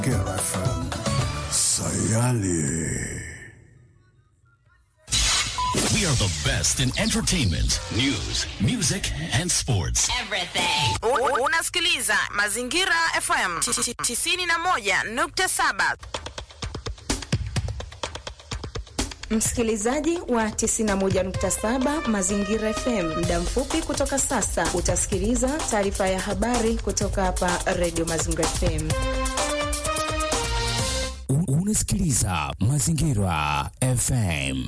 Mazingira FM. Sayali. We are the best in entertainment, news, music, and sports. Everything. U- Unasikiliza Mazingira FM 91.7. Msikilizaji wa 91.7 Mazingira FM, muda mfupi kutoka sasa utasikiliza taarifa ya habari kutoka hapa Radio Mazingira FM. Un- Unasikiliza Mazingira FM.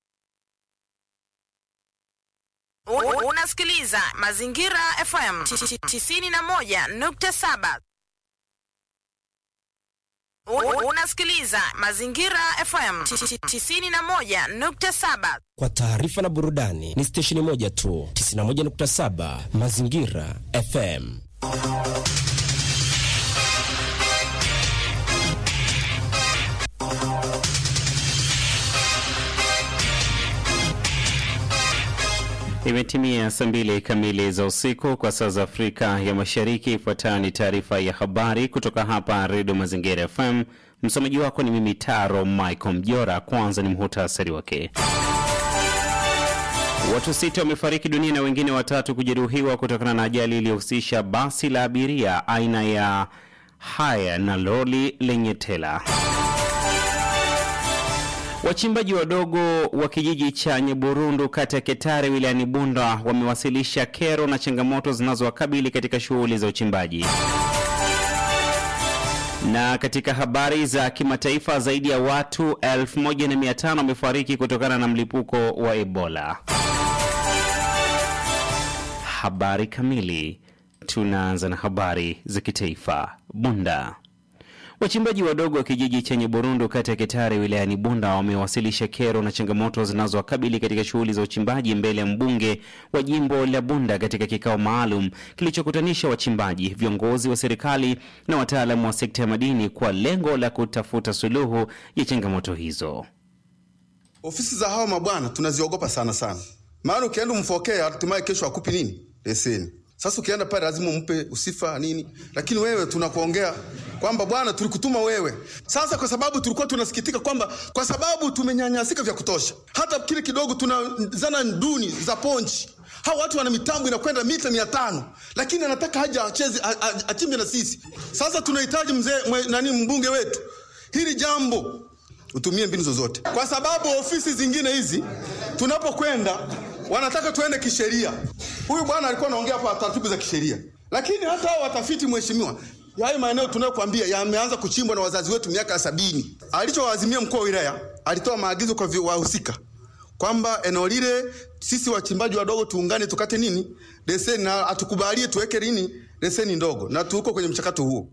U- Unasikiliza Mazingira FM 91.7. U- Unasikiliza Mazingira FM 91.7. kwa taarifa na burudani ni stesheni moja tu 91.7 mazingira fm Imetimia saa mbili kamili za usiku kwa saa za Afrika ya Mashariki. Ifuatayo ni taarifa ya habari kutoka hapa Redio Mazingira FM. Msomaji wako ni mimi Taro Michael Mjora. Kwanza ni muhutasari wake. Watu sita wamefariki dunia na wengine watatu kujeruhiwa kutokana na ajali iliyohusisha basi la abiria aina ya haya na lori lenye tela. Wachimbaji wadogo wa kijiji cha Nyeburundu kata ya Ketare wilayani Bunda wamewasilisha kero na changamoto zinazowakabili katika shughuli za uchimbaji. Na katika habari za kimataifa, zaidi ya watu 1500 wamefariki kutokana na mlipuko wa Ebola. Habari kamili. Tunaanza na habari za kitaifa. Bunda. Wachimbaji wadogo wa kijiji chenye Burundu kata ya Ketare wilayani Bunda wamewasilisha kero na changamoto zinazowakabili katika shughuli za uchimbaji mbele ya mbunge wa jimbo la Bunda katika kikao maalum kilichokutanisha wachimbaji, viongozi wa serikali na wataalamu wa sekta ya madini kwa lengo la kutafuta suluhu ya changamoto hizo. Ofisi za hawa mabwana tunaziogopa sana sana, maana ukienda umfokea, hatimaye kesho akupi nini leseni. Sasa ukienda pale lazima umpe usifa nini, lakini wewe tunakuongea kwamba bwana, tulikutuma wewe. Sasa kwa sababu tulikuwa tunasikitika kwamba kwa sababu tumenyanyasika vya kutosha, hata kile kidogo tuna zana duni za ponchi hawa watu wana mitambo inakwenda mita mia tano lakini anataka haja acheze a- a- achimbe na sisi. Sasa tunahitaji mzee mwe- nani mbunge wetu, hili jambo utumie mbinu zozote, kwa sababu ofisi zingine hizi tunapokwenda wanataka tuende kisheria. Huyu bwana alikuwa anaongea hapa taratibu za kisheria, lakini hata hao watafiti, mheshimiwa, hayo maeneo tunayokuambia yameanza kuchimbwa na wazazi wetu miaka ya sabini. Alichowaazimia mkuu wa wilaya, alitoa maagizo kwa vi- wahusika kwamba eneo lile sisi wachimbaji wadogo tuungane tukate nini leseni, na atukubalie tuweke nini leseni ndogo, na tuko kwenye mchakato huo.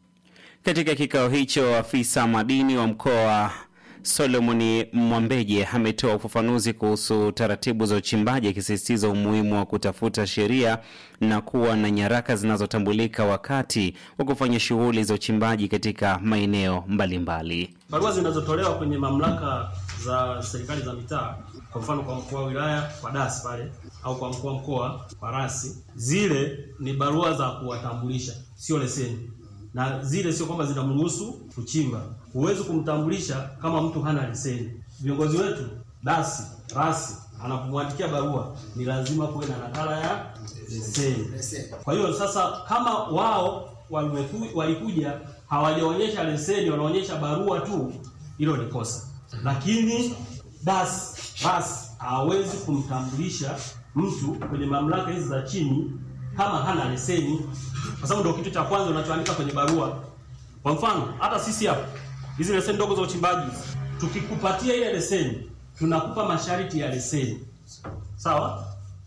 Katika kikao hicho, afisa madini wa mkoa Solomoni Mwambeje ametoa ufafanuzi kuhusu taratibu za uchimbaji, akisisitiza umuhimu wa kutafuta sheria na kuwa na nyaraka zinazotambulika wakati wa kufanya shughuli za uchimbaji katika maeneo mbalimbali. barua zinazotolewa kwenye mamlaka za serikali za mitaa, kwa mfano kwa mkuu wa wilaya kwa dasi pale, au kwa mkuu wa mkoa kwa rasi, zile ni barua za kuwatambulisha, sio leseni. Na zile sio kwamba zinamruhusu kuchimba. Huwezi kumtambulisha kama mtu hana leseni. Viongozi wetu dasi, rasi anapomwandikia barua ni lazima kuwe na nakala ya leseni. Kwa hiyo sasa, kama wao walimeku- walikuja hawajaonyesha leseni, wanaonyesha barua tu, hilo ni kosa. Lakini das ras hawezi kumtambulisha mtu kwenye mamlaka hizi za chini kama hana leseni, kwa sababu ndio kitu cha kwanza unachoandika kwenye barua. Kwa mfano, hata sisi hapa hizi leseni ndogo za uchimbaji, tukikupatia ile leseni, tunakupa masharti ya leseni, sawa?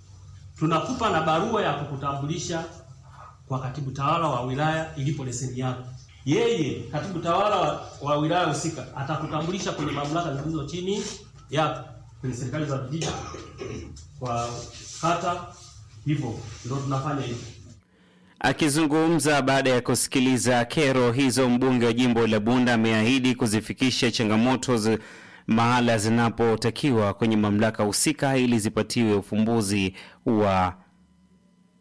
Tunakupa na barua ya kukutambulisha kwa katibu tawala wa wilaya ilipo leseni yako. Yeye katibu tawala wa, wa wilaya husika atakutambulisha kwenye mamlaka zilizo chini yako, kwenye serikali za vijiji, kwa kata, hivyo ndio tunafanya hivyo. Akizungumza baada ya kusikiliza kero hizo, mbunge wa jimbo la Bunda ameahidi kuzifikisha changamoto zi mahala zinapotakiwa kwenye mamlaka husika ili zipatiwe ufumbuzi wa